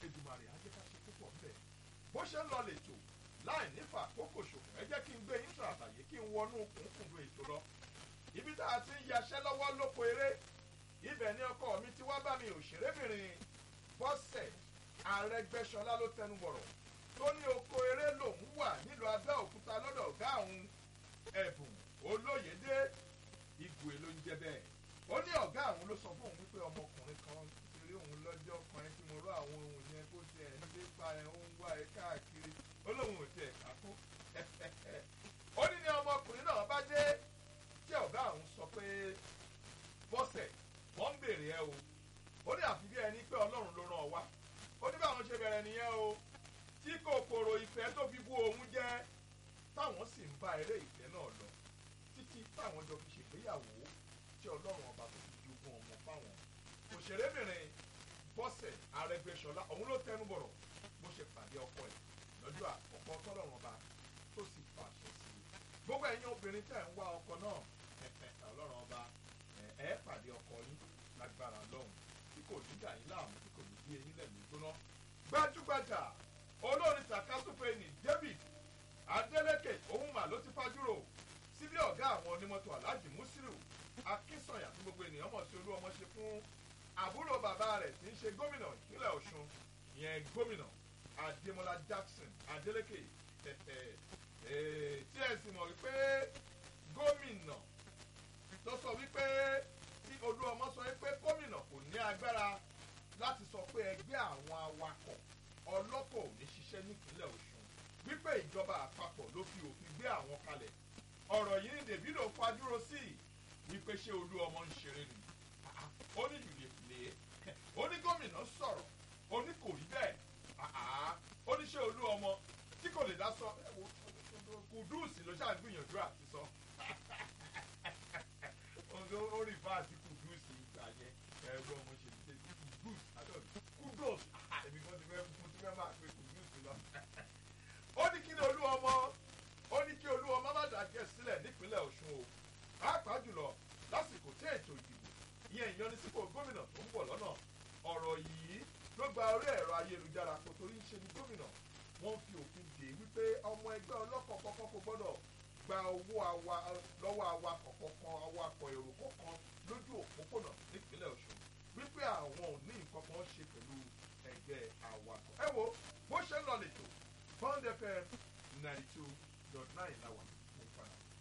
Èdùmàrè á jẹ́ ká ṣe púpọ̀ ńbẹ̀ bó ṣe ń lọ lètò láì nífà àkókò ṣòfò ẹ jẹ́ kí n gbé yín sọ àtàyè kí n wọnú kùnkùndùn ètò lọ ibi tá a ti ń yaṣẹ́ lọ́wọ́ lóko eré ibẹ̀ ni ọkọ mi ti wá bá mi òṣèrébìnrin bọ́sẹ̀ Arẹ́gbẹ́ṣọlá ló tẹnu bọ̀rọ̀ tó ní oko eré lòún wà nílùú Abẹ́òkúta lọ́dọ̀ ọ̀gá òun ẹ̀bùn olóyèdè igwe ló ń jẹ́ bẹ́ẹ̀ ó ní ọ̀gá àwọn ló sọ fún òun wípé ọmọkùnrin kan ti rí òun lọ́jọ́ kan ẹ tí mo rọ àwọn ohun yẹn kó tiẹ̀ ń dé pa ẹ̀ ń wá ẹ káàkiri ó lóun ò tiẹ̀ ká kó ó ní ní ọmọkùnrin náà bá dé tí ọ̀gá àwọn sọ pé bọ́sẹ̀ wọ́n ń bèrè ẹ o ó ní àfi bí ẹni pé ọlọ́run ló rán ọ wá ó ní báwọn ṣe bẹ̀rẹ̀ nìyẹn o tí kòkòrò ìfẹ́ tó fi bú òun jẹ́ táwọn sì ń bá eré ìfẹ́ náà lọ títí táwọn jọ fi ṣègbéyàwó tí ọlọ́run ọba tó fi jogún ọmọ fáwọn òṣèrébìnrin bọ́sẹ̀ arẹgbẹ́ṣọlá òun ló tẹnu bọ̀rọ̀ bó ṣe pàdé ọkọ ẹ̀ lọ́jọ́ àkọ́kọ́ tọ́lọ́run ọba tó sì fàṣẹ sí i gbogbo ẹ̀yin obìnrin tẹ̀ ń wá ọkọ náà ọlọ́run ọba ẹ̀ pàdé ọkọ yín lágbára lọ́hùn tí kò ní dà yín láàmú tí kò ní bí eyín lẹ̀ lójóná gbajúgbajà olórin takasúfè ní David Adeleke òun mà ló ti fajúrò síbí ọ̀gá àwọn onímọ́tò Alhaji Musiru Akínsànyà tí gbogbo ènìyàn mọ̀ sí olú ọmọ ṣe fún àbúrò bàbá rẹ̀ tí ń ṣe gómìnà ìpínlẹ̀ Ọ̀ṣun ìyẹn gómìnà Adémọ́lá Jackson Adeleke tí ẹ sì mọ̀ wípé gómìnà ló sọ wípé tí olú ọmọ sọ wípé gómìnà kò ní agbára láti sọ pé ẹgbẹ́ àwọn awakọ̀ ọlọ́kọ̀ ò ní ṣiṣẹ́ nípínlẹ̀ Ọ̀ṣun wípé ìjọba àpapọ̀ ló fi òfin gbé àwọn kalẹ̀ ọ̀rọ̀ yìí ni Davido fajúro sí wípé ṣé olú ọmọ ń ṣeré ni ó ní ìlú ìpìlẹ̀ ó ní gómìnà sọ̀rọ̀ ó ní kò rí bẹ́ẹ̀ ó ní ṣé olú ọmọ tí kò lè dá sọ kùdùsì ló ṣáà gbìyànjú àti sọ ó rí fáàtì kùdùsì ìgbà yẹn ẹgbẹ́ ọmọ ṣe ṣe kùdùs kùdùs èmi kan ti fẹ́ fún ti fẹ́ máa pe kùdùsì lọ ó ní kí ni olú ọmọ ó ní kí olú ọmọ má dàgẹ́ sílẹ̀ nípínlẹ̀ Ọ̀ṣun o pàápàá jùlọ lásìkò tí ètò ìdìbò ìyẹn ìyanisípò gómìnà tó ń bọ̀ lọ́nà ọ̀rọ̀ yìí ló gba orí ẹ̀rọ ayélujára kò torí ń ṣe ní gómìnà wọ́n fi òfin dè wípé ọmọ ẹgbẹ́ ọlọ́kọ̀ kọ́kọ́ kò gbọ́dọ̀ gba owó awa lọ́wọ́ awakọ̀ kọ̀ọ̀kan awakọ̀ èrò kọ̀ọ̀kan lójú òpópónà nípínlẹ̀ Ọ̀ṣun wípé àwọn ò ní nǹkan kan ṣe pẹ̀lú ẹgbẹ́ awakọ̀ ẹ wo bó ṣe ń lọ lẹ́tọ̀ Bond FM ninety two dot nine láwà.